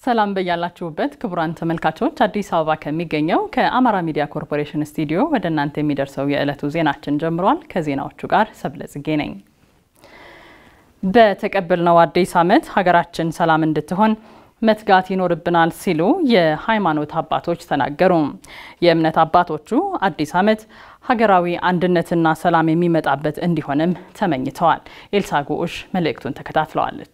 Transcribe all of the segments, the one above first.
ሰላም በያላችሁበት ክቡራን ተመልካቾች፣ አዲስ አበባ ከሚገኘው ከአማራ ሚዲያ ኮርፖሬሽን ስቱዲዮ ወደ እናንተ የሚደርሰው የዕለቱ ዜናችን ጀምሯል። ከዜናዎቹ ጋር ሰብለ ጽጌ ነኝ። በተቀበልነው አዲስ ዓመት ሀገራችን ሰላም እንድትሆን መትጋት ይኖርብናል ሲሉ የሃይማኖት አባቶች ተናገሩ። የእምነት አባቶቹ አዲስ ዓመት ሀገራዊ አንድነትና ሰላም የሚመጣበት እንዲሆንም ተመኝተዋል። ኤልሳ ጉዑሽ መልእክቱን ተከታትለዋለች።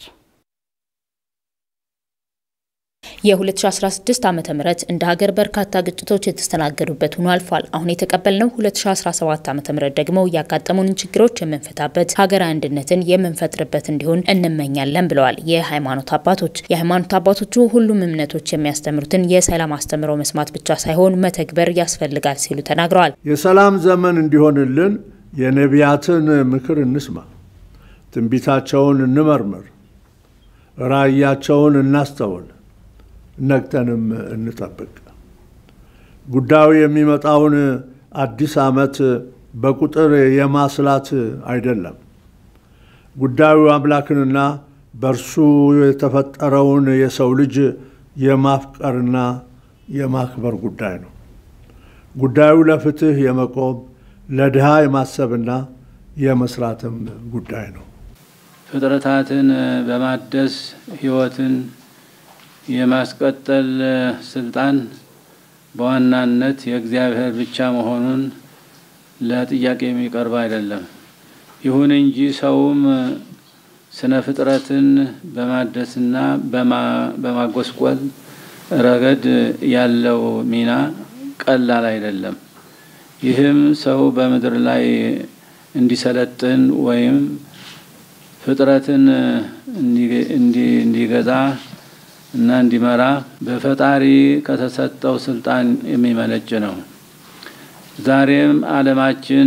የ2016 ዓመተ ምህረት እንደ ሀገር በርካታ ግጭቶች የተስተናገዱበት ሆኖ አልፏል። አሁን የተቀበልነው 2017 ዓመተ ምህረት ደግሞ ያጋጠሙንን ችግሮች የምንፈታበት ሀገራዊ አንድነትን የምንፈጥርበት እንዲሆን እንመኛለን ብለዋል የሃይማኖት አባቶች። የሃይማኖት አባቶቹ ሁሉም እምነቶች የሚያስተምሩትን የሰላም አስተምሮ መስማት ብቻ ሳይሆን መተግበር ያስፈልጋል ሲሉ ተናግረዋል። የሰላም ዘመን እንዲሆንልን የነቢያትን ምክር እንስማ፣ ትንቢታቸውን እንመርምር፣ ራእያቸውን እናስተውል ነግተንም እንጠብቅ። ጉዳዩ የሚመጣውን አዲስ ዓመት በቁጥር የማስላት አይደለም። ጉዳዩ አምላክንና በእርሱ የተፈጠረውን የሰው ልጅ የማፍቀርና የማክበር ጉዳይ ነው። ጉዳዩ ለፍትህ የመቆም ለድሃ የማሰብና የመስራትም ጉዳይ ነው። ፍጥረታትን በማደስ ሕይወትን የማስቀጠል ስልጣን በዋናነት የእግዚአብሔር ብቻ መሆኑን ለጥያቄ የሚቀርብ አይደለም። ይሁን እንጂ ሰውም ስነ ፍጥረትን በማደስና በማጎስቆል ረገድ ያለው ሚና ቀላል አይደለም። ይህም ሰው በምድር ላይ እንዲሰለጥን ወይም ፍጥረትን እንዲገዛ እና እንዲመራ በፈጣሪ ከተሰጠው ስልጣን የሚመነጭ ነው። ዛሬም ዓለማችን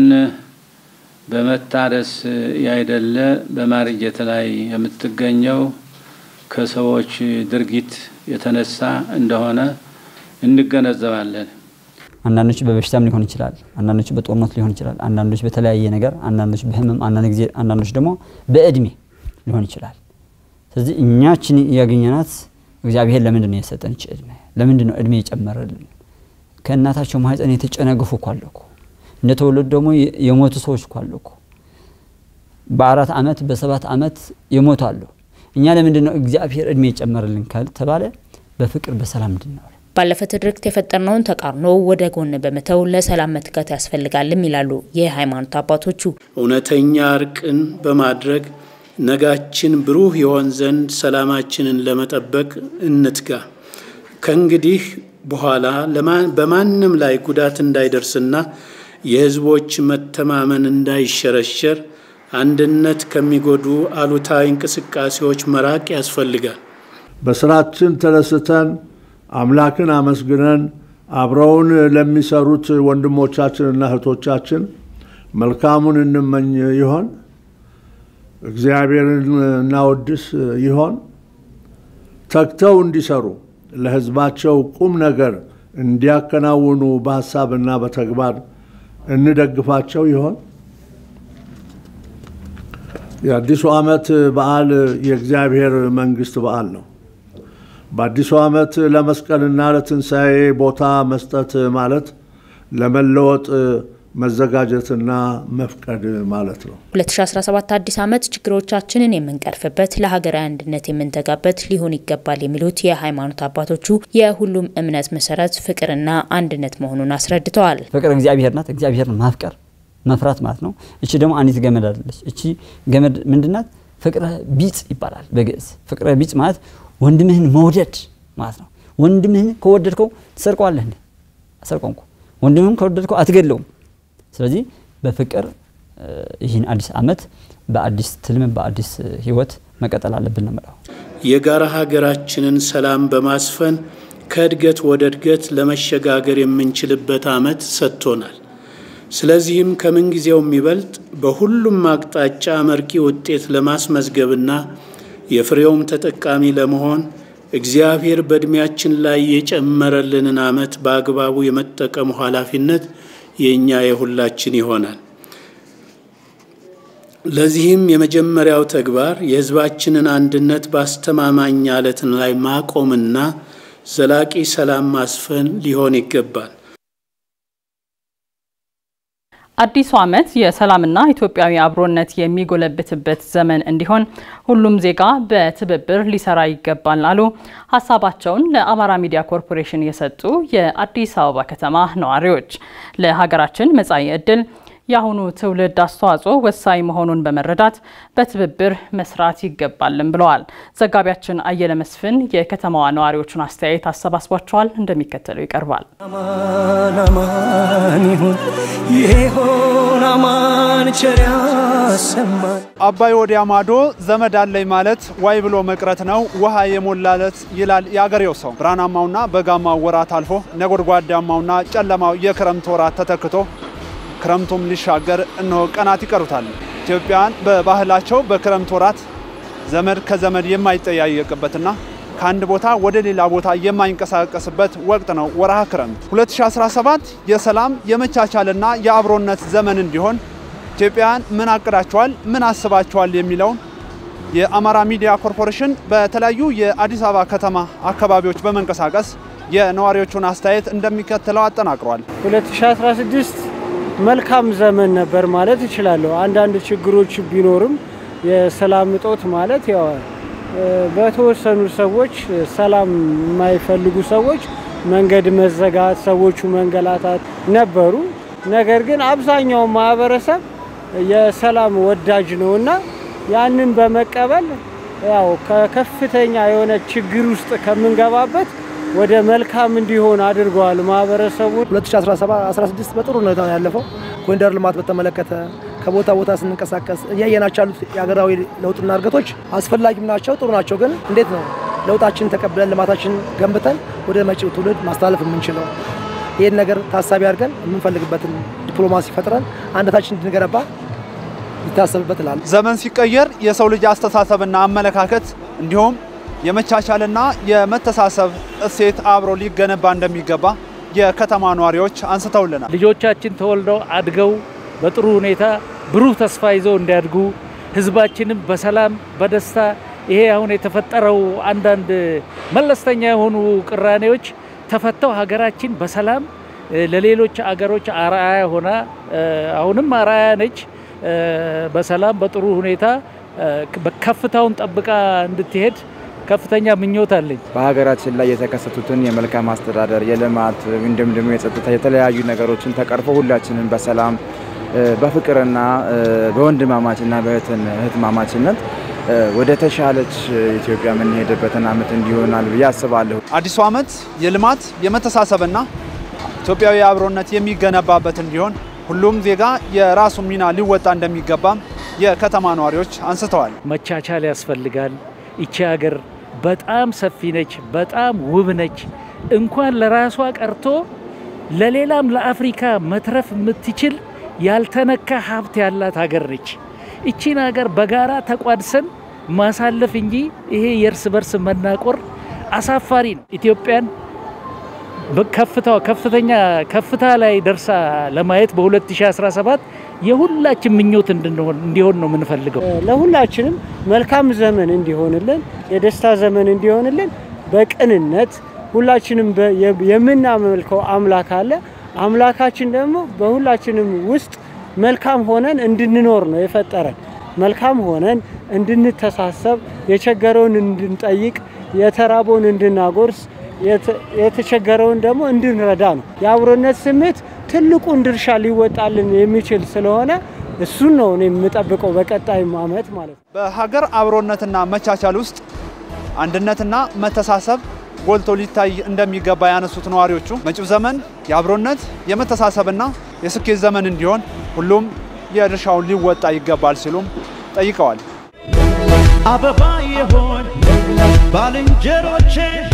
በመታደስ ያይደለ በማርጀት ላይ የምትገኘው ከሰዎች ድርጊት የተነሳ እንደሆነ እንገነዘባለን። አንዳንዶች በበሽታም ሊሆን ይችላል፣ አንዳንዶች በጦርነት ሊሆን ይችላል፣ አንዳንዶች በተለያየ ነገር፣ አንዳንዶች በህመም፣ አንዳንድ ጊዜ አንዳንዶች ደግሞ በእድሜ ሊሆን ይችላል። ስለዚህ እኛችን ያገኘናት እግዚአብሔር ለምንድን ነው የሰጠን እች እድሜ? ለምንድን ነው እድሜ የጨመረልን? ከእናታቸው ማህፀን የተጨነገፉ እኮ አሉ እኮ እንደተወለዱ ደግሞ የሞቱ ሰዎች እኮ አሉ እኮ በአራት ዓመት በሰባት ዓመት የሞቱ አሉ። እኛ ለምንድን ነው እግዚአብሔር እድሜ የጨመረልን ካልተባለ በፍቅር በሰላም እንድንኖር ባለፈ ትርክት የፈጠርነውን ተቃርኖ ወደ ጎን በመተው ለሰላም መትጋት ያስፈልጋልም ይላሉ የሃይማኖት አባቶቹ። እውነተኛ እርቅን በማድረግ ነጋችን ብሩህ የሆን ዘንድ ሰላማችንን ለመጠበቅ እንትጋ። ከእንግዲህ በኋላ በማንም ላይ ጉዳት እንዳይደርስና የሕዝቦች መተማመን እንዳይሸረሸር አንድነት ከሚጎዱ አሉታዊ እንቅስቃሴዎች መራቅ ያስፈልጋል። በስራችን ተደስተን አምላክን አመስግነን አብረውን ለሚሰሩት ወንድሞቻችንና እህቶቻችን መልካሙን እንመኝ ይሆን? እግዚአብሔርን እናወድስ ይሆን? ተግተው እንዲሰሩ ለሕዝባቸው ቁም ነገር እንዲያከናውኑ በሀሳብና በተግባር እንደግፋቸው ይሆን? የአዲሱ ዓመት በዓል የእግዚአብሔር መንግሥት በዓል ነው። በአዲሱ ዓመት ለመስቀልና ለትንሣኤ ቦታ መስጠት ማለት ለመለወጥ መዘጋጀትና መፍቀድ ማለት ነው። 2017 አዲስ ዓመት ችግሮቻችንን የምንቀርፍበት ለሀገራዊ አንድነት የምንተጋበት ሊሆን ይገባል የሚሉት የሃይማኖት አባቶቹ የሁሉም እምነት መሰረት ፍቅርና አንድነት መሆኑን አስረድተዋል። ፍቅር እግዚአብሔር ናት። እግዚአብሔርን ማፍቀር መፍራት ማለት ነው። እቺ ደግሞ አንዲት ገመድ አለች። እቺ ገመድ ምንድናት? ፍቅረ ቢጽ ይባላል በግዕዝ። ፍቅረ ቢጽ ማለት ወንድምህን መውደድ ማለት ነው። ወንድምህን ከወደድከው ትሰርቀዋለህ እንዴ? አሰርቀው እንኳ ወንድምህን ከወደድከው አትገለውም። ስለዚህ በፍቅር ይህን አዲስ ዓመት በአዲስ ትልም በአዲስ ህይወት መቀጠል አለብን ነው የምለው። የጋራ ሀገራችንን ሰላም በማስፈን ከእድገት ወደ እድገት ለመሸጋገር የምንችልበት ዓመት ሰጥቶናል። ስለዚህም ከምንጊዜው የሚበልጥ በሁሉም አቅጣጫ አመርቂ ውጤት ለማስመዝገብና የፍሬውም ተጠቃሚ ለመሆን እግዚአብሔር በዕድሜያችን ላይ የጨመረልንን ዓመት በአግባቡ የመጠቀሙ ኃላፊነት የእኛ የሁላችን ይሆናል። ለዚህም የመጀመሪያው ተግባር የሕዝባችንን አንድነት በአስተማማኝ አለትን ላይ ማቆምና ዘላቂ ሰላም ማስፈን ሊሆን ይገባል። አዲሱ ዓመት የሰላምና ኢትዮጵያዊ አብሮነት የሚጎለብትበት ዘመን እንዲሆን ሁሉም ዜጋ በትብብር ሊሰራ ይገባል አሉ ሀሳባቸውን ለአማራ ሚዲያ ኮርፖሬሽን የሰጡ የአዲስ አበባ ከተማ ነዋሪዎች። ለሀገራችን መጻኢ ዕድል የአሁኑ ትውልድ አስተዋጽኦ ወሳኝ መሆኑን በመረዳት በትብብር መስራት ይገባልን ብለዋል። ዘጋቢያችን አየለ መስፍን የከተማዋ ነዋሪዎቹን አስተያየት አሰባስቧቸዋል፣ እንደሚከተለው ይቀርባል። አማን አማን ይሁን ይሆን አማን ቸር ያሰማን። አባይ ወዲያ ማዶ ዘመድ አለኝ ማለት ዋይ ብሎ መቅረት ነው ውሃ የሞላለት ይላል የአገሬው ሰው። ብርሃናማውና በጋማው ወራት አልፎ ነጎድጓዳማውና ጨለማው የክረምት ወራት ተተክቶ ክረምቱም ሊሻገር እነሆ ቀናት ይቀሩታል። ኢትዮጵያውያን በባህላቸው በክረምት ወራት ዘመድ ከዘመድ የማይጠያየቅበትና ከአንድ ቦታ ወደ ሌላ ቦታ የማይንቀሳቀስበት ወቅት ነው ወርሃ ክረምት። 2017 የሰላም የመቻቻልና የአብሮነት ዘመን እንዲሆን ኢትዮጵያውያን ምን አቅዳቸዋል፣ ምን አስባቸዋል የሚለውን የአማራ ሚዲያ ኮርፖሬሽን በተለያዩ የአዲስ አበባ ከተማ አካባቢዎች በመንቀሳቀስ የነዋሪዎቹን አስተያየት እንደሚከተለው አጠናቅሯል። 2016 መልካም ዘመን ነበር ማለት እችላለሁ። አንዳንድ ችግሮች ቢኖርም የሰላም እጦት ማለት ያው በተወሰኑ ሰዎች ሰላም የማይፈልጉ ሰዎች መንገድ መዘጋት፣ ሰዎቹ መንገላታት ነበሩ። ነገር ግን አብዛኛው ማህበረሰብ የሰላም ወዳጅ ነውና ያንን በመቀበል ያው ከከፍተኛ የሆነ ችግር ውስጥ ከምንገባበት ወደ መልካም እንዲሆን አድርገዋል ማህበረሰቡ። 2016 በጥሩ ሁኔታ ነው ያለፈው። ኮሪደር ልማት በተመለከተ ከቦታ ቦታ ስንንቀሳቀስ እያየናቸው ያሉት የሀገራዊ ለውጥና እድገቶች አስፈላጊም ናቸው፣ ጥሩ ናቸው። ግን እንዴት ነው ለውጣችን ተቀብለን ልማታችን ገንብተን ወደ መጪው ትውልድ ማስተላለፍ የምንችለው? ይህን ነገር ታሳቢ አድርገን የምንፈልግበትን ዲፕሎማሲ ፈጥረን አንድነታችን እንድንገነባ ይታሰብበት እላለሁ። ዘመን ሲቀየር የሰው ልጅ አስተሳሰብና አመለካከት እንዲሁም የመቻቻልና የመተሳሰብ እሴት አብሮ ሊገነባ እንደሚገባ የከተማ ነዋሪዎች አንስተውልናል። ልጆቻችን ተወልደው አድገው በጥሩ ሁኔታ ብሩህ ተስፋ ይዘው እንዲያድጉ ህዝባችንም በሰላም በደስታ ይሄ አሁን የተፈጠረው አንዳንድ መለስተኛ የሆኑ ቅራኔዎች ተፈተው ሀገራችን በሰላም ለሌሎች አገሮች አርአያ ሆና አሁንም አርአያ ነች። በሰላም በጥሩ ሁኔታ ከፍታውን ጠብቃ እንድትሄድ ከፍተኛ ምኞት አለኝ። በሀገራችን ላይ የተከሰቱትን የመልካም አስተዳደር፣ የልማት እንዲሁም ደግሞ የጸጥታ የተለያዩ ነገሮችን ተቀርፎ ሁላችንም በሰላም በፍቅርና በወንድማማችና በእህትማማችነት ወደ ተሻለች ኢትዮጵያ የምንሄድበትን ዓመት እንዲሆናል ብዬ አስባለሁ። አዲሱ ዓመት የልማት የመተሳሰብና ኢትዮጵያዊ አብሮነት የሚገነባበት እንዲሆን ሁሉም ዜጋ የራሱ ሚና ሊወጣ እንደሚገባም የከተማ ነዋሪዎች አንስተዋል። መቻቻል ያስፈልጋል። ይቺ ሀገር በጣም ሰፊ ነች፣ በጣም ውብ ነች። እንኳን ለራሷ ቀርቶ ለሌላም ለአፍሪካ መትረፍ የምትችል ያልተነካ ሀብት ያላት ሀገር ነች። ይቺን ሀገር በጋራ ተቋድሰን ማሳለፍ እንጂ ይሄ የእርስ በርስ መናቆር አሳፋሪ ነው። ኢትዮጵያን ከፍታው ከፍተኛ ከፍታ ላይ ደርሳ ለማየት በ2017 የሁላችን ምኞት እንዲሆን ነው የምንፈልገው። ለሁላችንም መልካም ዘመን እንዲሆንልን፣ የደስታ ዘመን እንዲሆንልን በቅንነት ሁላችንም የምናመልከው አምላክ አለ። አምላካችን ደግሞ በሁላችንም ውስጥ መልካም ሆነን እንድንኖር ነው የፈጠረን። መልካም ሆነን እንድንተሳሰብ፣ የቸገረውን እንድንጠይቅ፣ የተራበውን እንድናጎርስ፣ የተቸገረውን ደግሞ እንድንረዳ ነው። የአብሮነት ስሜት ትልቁን ድርሻ ሊወጣልን የሚችል ስለሆነ እሱን ነው እኔ የምጠብቀው በቀጣይ ዓመት ማለት ነው። በሀገር አብሮነትና መቻቻል ውስጥ አንድነትና መተሳሰብ ጎልቶ ሊታይ እንደሚገባ ያነሱት ነዋሪዎቹ መጪው ዘመን የአብሮነት የመተሳሰብና የስኬት ዘመን እንዲሆን ሁሉም የድርሻውን ሊወጣ ይገባል ሲሉም ጠይቀዋል። አበባ የሆን ባልንጀሮቼ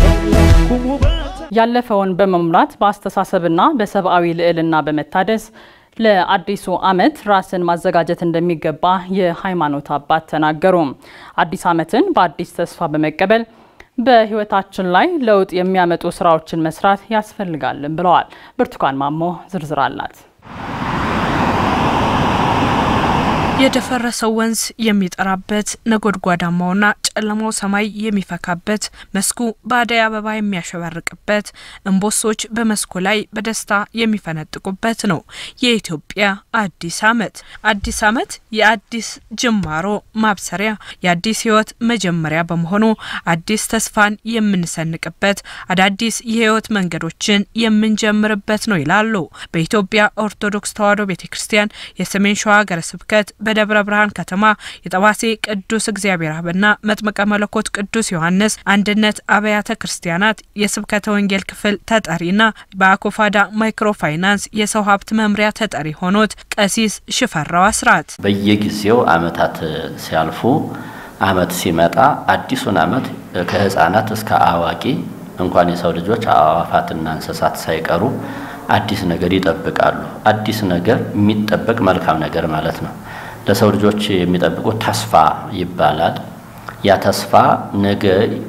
ያለፈውን በመሙላት በአስተሳሰብና በሰብአዊ ልዕልና በመታደስ ለአዲሱ ዓመት ራስን ማዘጋጀት እንደሚገባ የሃይማኖት አባት ተናገሩ። አዲስ ዓመትን በአዲስ ተስፋ በመቀበል በሕይወታችን ላይ ለውጥ የሚያመጡ ስራዎችን መስራት ያስፈልጋልን ብለዋል። ብርቱካን ማሞ ዝርዝር አላት። የደፈረሰው ወንዝ የሚጠራበት ነጎድጓዳማውና ጨለማው ሰማይ የሚፈካበት መስኩ በአደይ አበባ የሚያሸበርቅበት እምቦሶች በመስኩ ላይ በደስታ የሚፈነጥቁበት ነው የኢትዮጵያ አዲስ ዓመት። አዲስ ዓመት የአዲስ ጅማሮ ማብሰሪያ፣ የአዲስ ሕይወት መጀመሪያ በመሆኑ አዲስ ተስፋን የምንሰንቅበት፣ አዳዲስ የሕይወት መንገዶችን የምንጀምርበት ነው ይላሉ በኢትዮጵያ ኦርቶዶክስ ተዋሕዶ ቤተ ክርስቲያን የሰሜን ሸዋ ሀገረ ስብከት በደብረ ብርሃን ከተማ የጠባሴ ቅዱስ እግዚአብሔር አብና መጥምቀ መለኮት ቅዱስ ዮሐንስ አንድነት አብያተ ክርስቲያናት የስብከተ ወንጌል ክፍል ተጠሪና በአኮፋዳ ማይክሮ ፋይናንስ የሰው ሀብት መምሪያ ተጠሪ ሆኖት ቀሲስ ሽፈራው አስራት በየጊዜው አመታት ሲያልፉ አመት ሲመጣ አዲሱን አመት ከህፃናት እስከ አዋቂ እንኳን የሰው ልጆች አዕዋፋትና እንስሳት ሳይቀሩ አዲስ ነገር ይጠብቃሉ። አዲስ ነገር የሚጠበቅ መልካም ነገር ማለት ነው። ለሰው ልጆች የሚጠብቁት ተስፋ ይባላል። ያ ተስፋ ነገ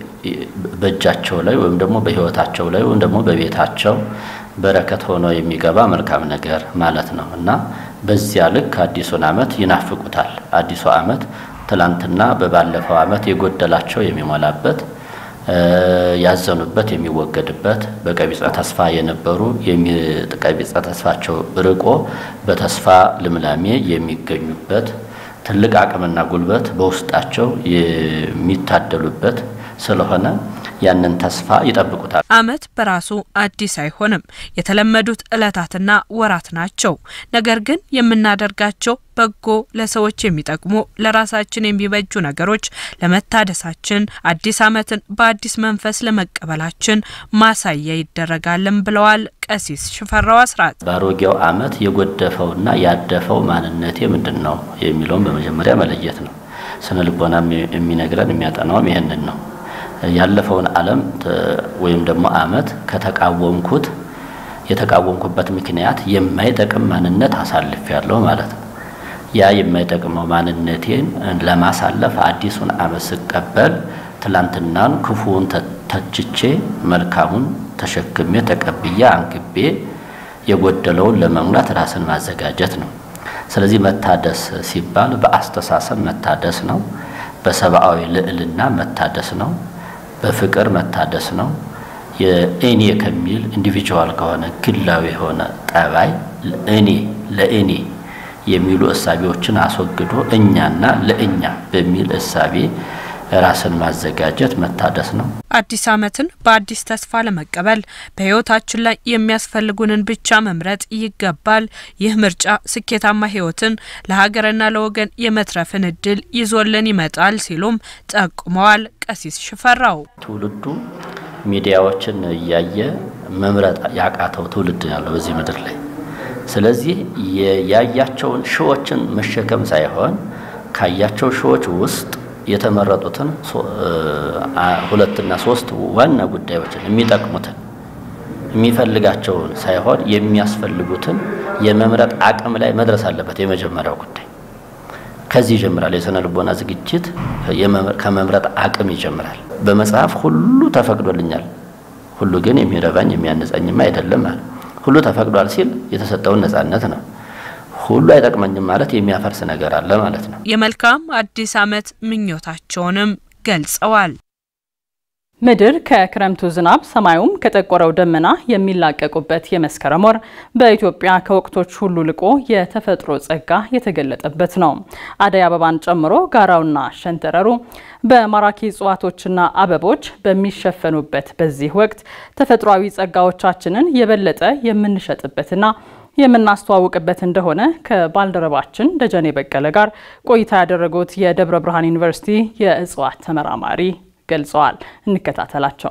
በእጃቸው ላይ ወይም ደግሞ በህይወታቸው ላይ ወይም ደግሞ በቤታቸው በረከት ሆኖ የሚገባ መልካም ነገር ማለት ነው እና በዚያ ልክ አዲሱን አመት ይናፍቁታል። አዲሱ አመት ትላንትና በባለፈው አመት የጎደላቸው የሚሞላበት ያዘኑበት የሚወገድበት በቀቢጸ ተስፋ የነበሩ ቀቢጸ ተስፋቸው ርቆ በተስፋ ልምላሜ የሚገኙበት ትልቅ አቅምና ጉልበት በውስጣቸው የሚታደሉበት ስለሆነ ያንን ተስፋ ይጠብቁታል። አመት በራሱ አዲስ አይሆንም። የተለመዱት እለታትና ወራት ናቸው። ነገር ግን የምናደርጋቸው በጎ ለሰዎች የሚጠቅሙ ለራሳችን የሚበጁ ነገሮች ለመታደሳችን አዲስ አመትን በአዲስ መንፈስ ለመቀበላችን ማሳያ ይደረጋልን ብለዋል ቀሲስ ሽፈራው አስራት። በአሮጌው አመት የጎደፈውና ያደፈው ማንነቴ ምንድን ነው የሚለውን በመጀመሪያ መለየት ነው። ስነ ልቦና የሚነግረን የሚያጠናውም ይህንን ነው። ያለፈውን ዓለም ወይም ደግሞ አመት ከተቃወምኩት የተቃወምኩበት ምክንያት የማይጠቅም ማንነት አሳልፍ ያለው ማለት ነው። ያ የማይጠቅመው ማንነቴን ለማሳለፍ አዲሱን አመት ስቀበል ትላንትናን ክፉውን ተችቼ መልካሙን ተሸክሜ ተቀብዬ አንግቤ የጎደለውን ለመሙላት ራስን ማዘጋጀት ነው። ስለዚህ መታደስ ሲባል በአስተሳሰብ መታደስ ነው። በሰብአዊ ልዕልና መታደስ ነው። በፍቅር መታደስ ነው። የእኔ ከሚል ኢንዲቪጁዋል ከሆነ ግላዊ የሆነ ጠባይ እኔ ለእኔ የሚሉ እሳቤዎችን አስወግዶ እኛና ለእኛ በሚል እሳቤ ራስን ማዘጋጀት መታደስ ነው። አዲስ ዓመትን በአዲስ ተስፋ ለመቀበል በሕይወታችን ላይ የሚያስፈልጉንን ብቻ መምረጥ ይገባል። ይህ ምርጫ ስኬታማ ሕይወትን ለሀገርና ለወገን የመትረፍን እድል ይዞልን ይመጣል ሲሉም ጠቁመዋል። ቀሲስ ሽፈራው ትውልዱ ሚዲያዎችን እያየ መምረጥ ያቃተው ትውልድ ያለው በዚህ ምድር ላይ ስለዚህ ያያቸውን ሺዎችን መሸከም ሳይሆን ካያቸው ሺዎች ውስጥ የተመረጡትን ሁለትና ሶስት ዋና ጉዳዮችን የሚጠቅሙትን የሚፈልጋቸውን ሳይሆን የሚያስፈልጉትን የመምረጥ አቅም ላይ መድረስ አለበት። የመጀመሪያው ጉዳይ ከዚህ ይጀምራል። የስነ ልቦና ዝግጅት ከመምረጥ አቅም ይጀምራል። በመጽሐፍ ሁሉ ተፈቅዶልኛል፣ ሁሉ ግን የሚረባኝ የሚያነጻኝም አይደለም ማለት ሁሉ ተፈቅዷል ሲል የተሰጠውን ነጻነት ነው። ሁሉ አይጠቅመኝም ማለት የሚያፈርስ ነገር አለ ማለት ነው። የመልካም አዲስ ዓመት ምኞታቸውንም ገልጸዋል። ምድር ከክረምቱ ዝናብ ሰማዩም ከጠቆረው ደመና የሚላቀቁበት የመስከረም ወር በኢትዮጵያ ከወቅቶች ሁሉ ልቆ የተፈጥሮ ጸጋ የተገለጠበት ነው። አደይ አበባን ጨምሮ ጋራውና ሸንተረሩ በማራኪ እጽዋቶችና አበቦች በሚሸፈኑበት በዚህ ወቅት ተፈጥሯዊ ጸጋዎቻችንን የበለጠ የምንሸጥበትና የምናስተዋውቅበት እንደሆነ ከባልደረባችን ደጀኔ በቀለ ጋር ቆይታ ያደረጉት የደብረ ብርሃን ዩኒቨርሲቲ የእጽዋት ተመራማሪ ገልጸዋል። እንከታተላቸው።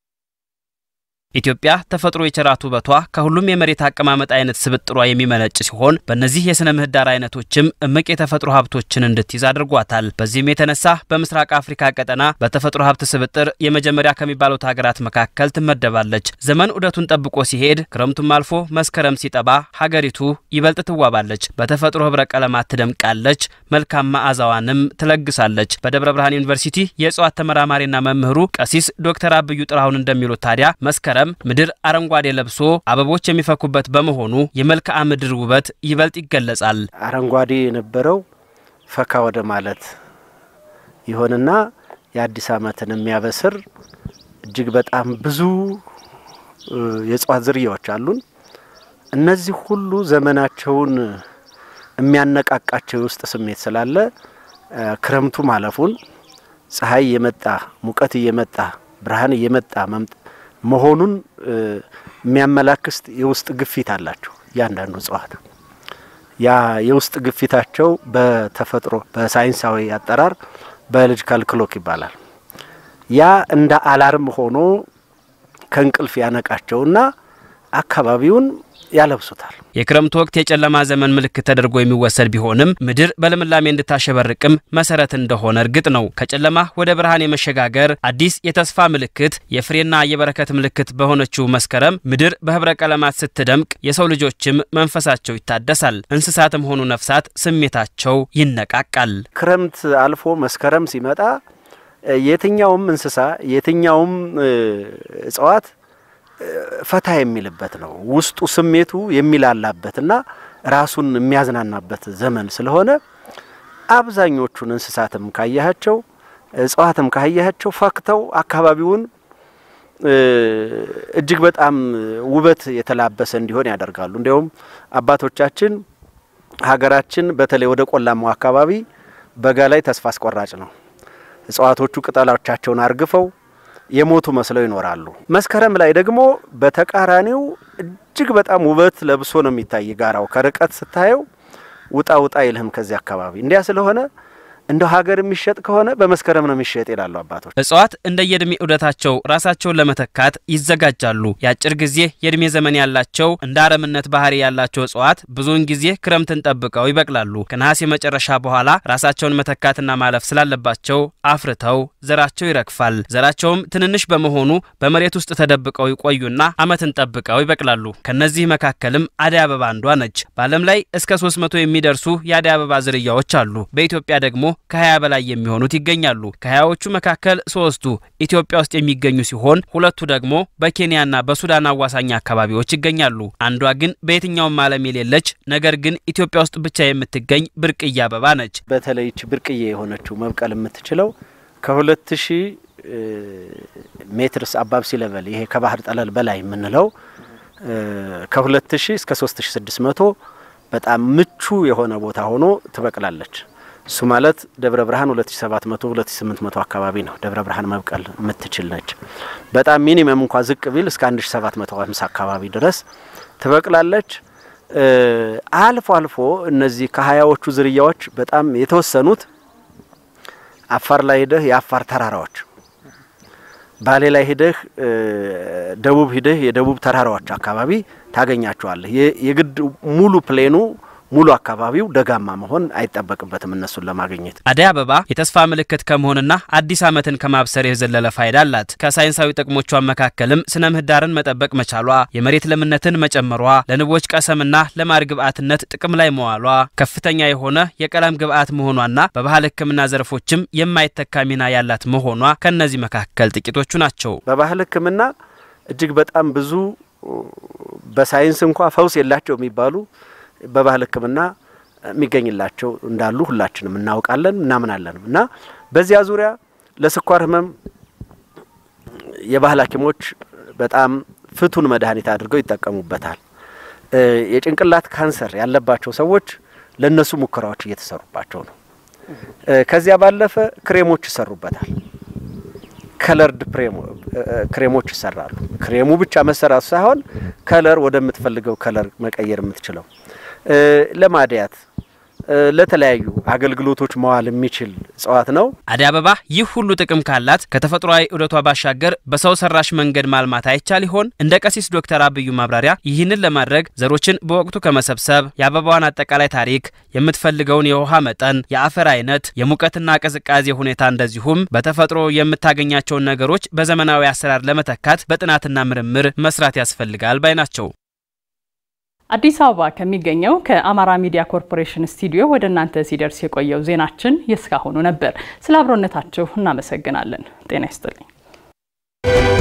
ኢትዮጵያ ተፈጥሮ የቸራት ውበቷ ከሁሉም የመሬት አቀማመጥ አይነት ስብጥሯ የሚመነጭ ሲሆን በእነዚህ የሥነ ምህዳር አይነቶችም እምቅ የተፈጥሮ ሀብቶችን እንድትይዝ አድርጓታል። በዚህም የተነሳ በምስራቅ አፍሪካ ቀጠና በተፈጥሮ ሀብት ስብጥር የመጀመሪያ ከሚባሉት ሀገራት መካከል ትመደባለች። ዘመን ዑደቱን ጠብቆ ሲሄድ ክረምቱም አልፎ መስከረም ሲጠባ ሀገሪቱ ይበልጥ ትዋባለች፣ በተፈጥሮ ህብረ ቀለማት ትደምቃለች፣ መልካም መዓዛዋንም ትለግሳለች። በደብረ ብርሃን ዩኒቨርሲቲ የእጽዋት ተመራማሪና መምህሩ ቀሲስ ዶክተር አብዩ ጥራሁን እንደሚሉት ታዲያ መስከረም ምድር አረንጓዴ ለብሶ አበቦች የሚፈኩበት በመሆኑ የመልክዓ ምድር ውበት ይበልጥ ይገለጻል። አረንጓዴ የነበረው ፈካ ወደ ማለት ይሆንና የአዲስ ዓመትን የሚያበስር እጅግ በጣም ብዙ የእጽዋት ዝርያዎች አሉን። እነዚህ ሁሉ ዘመናቸውን የሚያነቃቃቸው የውስጥ ስሜት ስላለ ክረምቱ ማለፉን ፀሐይ እየመጣ ሙቀት እየመጣ ብርሃን እየመጣ መሆኑን የሚያመላክት የውስጥ ግፊት አላቸው እያንዳንዱ እጽዋት። ያ የውስጥ ግፊታቸው በተፈጥሮ በሳይንሳዊ አጠራር ባዮሎጂካል ክሎክ ይባላል። ያ እንደ አላርም ሆኖ ከእንቅልፍ ያነቃቸውና አካባቢውን ያለብሱታል። የክረምቱ ወቅት የጨለማ ዘመን ምልክት ተደርጎ የሚወሰድ ቢሆንም ምድር በልምላሜ እንድታሸበርቅም መሰረት እንደሆነ እርግጥ ነው። ከጨለማ ወደ ብርሃን የመሸጋገር አዲስ የተስፋ ምልክት፣ የፍሬና የበረከት ምልክት በሆነችው መስከረም ምድር በህብረ ቀለማት ስትደምቅ የሰው ልጆችም መንፈሳቸው ይታደሳል። እንስሳትም ሆኑ ነፍሳት ስሜታቸው ይነቃቃል። ክረምት አልፎ መስከረም ሲመጣ የትኛውም እንስሳ የትኛውም እጽዋት ፈታ የሚልበት ነው። ውስጡ ስሜቱ የሚላላበትና ራሱን የሚያዝናናበት ዘመን ስለሆነ አብዛኞቹን እንስሳትም ካያቸው እጽዋትም ካያቸው ፈክተው አካባቢውን እጅግ በጣም ውበት የተላበሰ እንዲሆን ያደርጋሉ። እንዲያውም አባቶቻችን ሀገራችን በተለይ ወደ ቆላማው አካባቢ በጋ ላይ ተስፋ አስቆራጭ ነው። እጽዋቶቹ ቅጠሎቻቸውን አርግፈው የሞቱ መስለው ይኖራሉ። መስከረም ላይ ደግሞ በተቃራኒው እጅግ በጣም ውበት ለብሶ ነው የሚታይ ጋራው። ከርቀት ስታየው ውጣ ውጣ ይልህም ከዚህ አካባቢ እንዲያ ስለሆነ እንደ ሀገር የሚሸጥ ከሆነ በመስከረም ነው የሚሸጥ ይላሉ አባቶች። እጽዋት እንደ የእድሜ ዑደታቸው ራሳቸውን ለመተካት ይዘጋጃሉ። የአጭር ጊዜ የእድሜ ዘመን ያላቸው እንደ አረምነት ባህሪ ያላቸው እጽዋት ብዙውን ጊዜ ክረምትን ጠብቀው ይበቅላሉ። ከነሐሴ መጨረሻ በኋላ ራሳቸውን መተካትና ማለፍ ስላለባቸው አፍርተው ዘራቸው ይረግፋል። ዘራቸውም ትንንሽ በመሆኑ በመሬት ውስጥ ተደብቀው ይቆዩና ዓመትን ጠብቀው ይበቅላሉ። ከነዚህ መካከልም አደይ አበባ አንዷ ነች። በዓለም ላይ እስከ 300 የሚደርሱ የአደይ አበባ ዝርያዎች አሉ። በኢትዮጵያ ደግሞ ከ20 በላይ የሚሆኑት ይገኛሉ። ከሀያዎቹ መካከል ሶስቱ ኢትዮጵያ ውስጥ የሚገኙ ሲሆን ሁለቱ ደግሞ በኬንያና በሱዳን አዋሳኝ አካባቢዎች ይገኛሉ። አንዷ ግን በየትኛውም ዓለም የሌለች ነገር ግን ኢትዮጵያ ውስጥ ብቻ የምትገኝ ብርቅዬ አበባ ነች። በተለይ ይች ብርቅዬ የሆነችው መብቀል የምትችለው ከሁለት ሺህ ሜትርስ አባብ ሲ ሌቨል ይሄ ከባህር ጠለል በላይ የምንለው ከሁለት ሺህ እስከ ሶስት ሺህ ስድስት መቶ በጣም ምቹ የሆነ ቦታ ሆኖ ትበቅላለች። እሱ ማለት ደብረ ብርሃን 2700 2800 አካባቢ ነው። ደብረ ብርሃን መብቀል የምትችል ነች። በጣም ሚኒመም እንኳ ዝቅ ቢል እስከ 1750 አካባቢ ድረስ ትበቅላለች። አልፎ አልፎ እነዚህ ከሀያዎቹ ዝርያዎች በጣም የተወሰኑት አፋር ላይ ሂደህ የአፋር ተራራዎች፣ ባሌ ላይ ሂደህ ደቡብ ሂደህ የደቡብ ተራራዎች አካባቢ ታገኛቸዋለህ። የግድ ሙሉ ፕሌኑ ሙሉ አካባቢው ደጋማ መሆን አይጠበቅበትም እነሱን ለማግኘት። አደይ አበባ የተስፋ ምልክት ከመሆንና አዲስ ዓመትን ከማብሰር የዘለለ ፋይዳ አላት። ከሳይንሳዊ ጥቅሞቿ መካከልም ስነ ምህዳርን መጠበቅ መቻሏ፣ የመሬት ለምነትን መጨመሯ፣ ለንቦች ቀሰምና ለማር ግብዓትነት ጥቅም ላይ መዋሏ፣ ከፍተኛ የሆነ የቀለም ግብዓት መሆኗና በባህል ሕክምና ዘርፎችም የማይተካ ሚና ያላት መሆኗ ከእነዚህ መካከል ጥቂቶቹ ናቸው። በባህል ሕክምና እጅግ በጣም ብዙ በሳይንስ እንኳ ፈውስ የላቸው የሚባሉ በባህል ሕክምና የሚገኝላቸው እንዳሉ ሁላችንም እናውቃለን እናምናለንም እና በዚያ ዙሪያ ለስኳር ህመም የባህል ሐኪሞች በጣም ፍቱን መድኃኒት አድርገው ይጠቀሙበታል። የጭንቅላት ካንሰር ያለባቸው ሰዎች ለእነሱ ሙከራዎች እየተሰሩባቸው ነው። ከዚያ ባለፈ ክሬሞች ይሰሩበታል። ከለርድ ክሬሞች ይሰራሉ። ክሬሙ ብቻ መሰራቱ ሳይሆን ከለር ወደምትፈልገው ከለር መቀየር የምትችለው ለማድያት ለተለያዩ አገልግሎቶች መዋል የሚችል እጽዋት ነው። አደይ አበባ ይህ ሁሉ ጥቅም ካላት ከተፈጥሯዊ ዑደቷ ባሻገር በሰው ሰራሽ መንገድ ማልማት አይቻል ይሆን? እንደ ቀሲስ ዶክተር አብዩ ማብራሪያ ይህንን ለማድረግ ዘሮችን በወቅቱ ከመሰብሰብ የአበባዋን አጠቃላይ ታሪክ፣ የምትፈልገውን የውሃ መጠን፣ የአፈር አይነት፣ የሙቀትና ቅዝቃዜ ሁኔታ እንደዚሁም በተፈጥሮ የምታገኛቸውን ነገሮች በዘመናዊ አሰራር ለመተካት በጥናትና ምርምር መስራት ያስፈልጋል ባይ ናቸው። አዲስ አበባ ከሚገኘው ከአማራ ሚዲያ ኮርፖሬሽን ስቱዲዮ ወደ እናንተ ሲደርስ የቆየው ዜናችን የእስካሁኑ ነበር። ስለ አብሮነታችሁ እናመሰግናለን። ጤና ይስጥልኝ።